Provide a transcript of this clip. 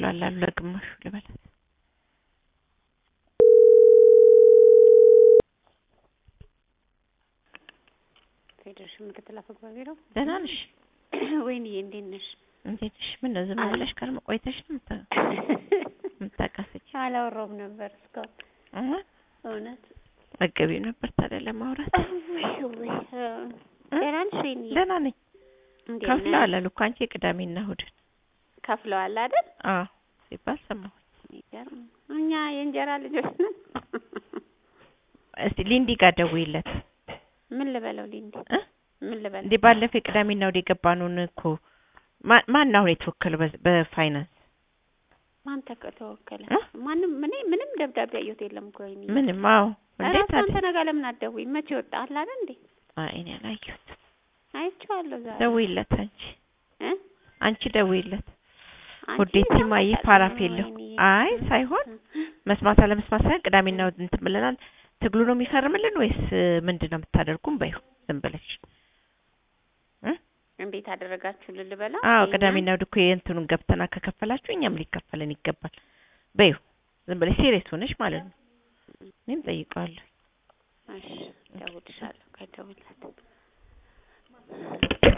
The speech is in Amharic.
ይሞላላሉ ለግማሹ ልበላት። ፌዴሬሽን ምክትል አፈ ጉባኤ ቢሮ ደህና ነሽ? ወይንዬ እንዴት ነሽ? እንዴት ነሽ? ምን ነው ዝም ብለሽ ከርሞ ቆይተሽ ነው የምታ- የምታቃስች? አላወራሁም ነበር እስካሁን እህ እውነት መገቢው ነበር ታዲያ ለማውራት። ውይ ውይ እ ደህና ነሽ ወይንዬ? ደህና ነኝ። እንዴት ከፍለዋል ነሽ? አሉ እኮ አንቺ የቅዳሜና እሑድን። ከፍለዋል አይደል? አዎ ሲባል ሰማሁ። የሚገርም እኛ የእንጀራ ልጆች ነን። እስቲ ሊንዲ ጋር ደውይለት ምን ልበለው ሊንዲ? እ ምን ልበለው? እንዴ ባለፈው የቅዳሜና እሑድ የገባነውን እኮ ማ- ማን አሁን የተወከለው በ- በፋይናንስ ማን ተከ- ተወከለ? እ? ማንም እኔ ምንም ደብዳቤ አየሁት የለም እኮ ወይንዬ። ምንም አዎ እንዴት ራሱ አንተ ታዲያ ነገ ለምን አትደውይም? መቼ ወጣ አለ አይደል እንዴ? አይ እኔ አላየሁትም አይቼዋለሁ ዛሬ ደውይለት አንቺ እ? አንቺ ደውይለት አንቺ ውዴቲ በጣም ማየ አታውቂም ፓራፍ የለው ወይንዬ። አይ ሳይሆን መስማት አለመስማት ሳይሆን ቅዳሜና እሑድ እንትን ብለናል ትግሉ ነው የሚፈርምልን ወይስ ምንድን ነው የምታደርጉም በይው ዝም ብለሽ እ እንዴት አደረጋችሁ ልልበላ? አዎ የእኛን? ቅዳሜና እሑድ እኮ የእንትኑን ገብተና ከከፈላችሁ እኛም ሊከፈለን ይገባል በይው ዝም ብለሽ ሴሪየስ ሆነሽ ማለት ነው እኔም ጠይቀዋለሁ እሺ እደውልልሻለሁ። ቆይ እደውልላት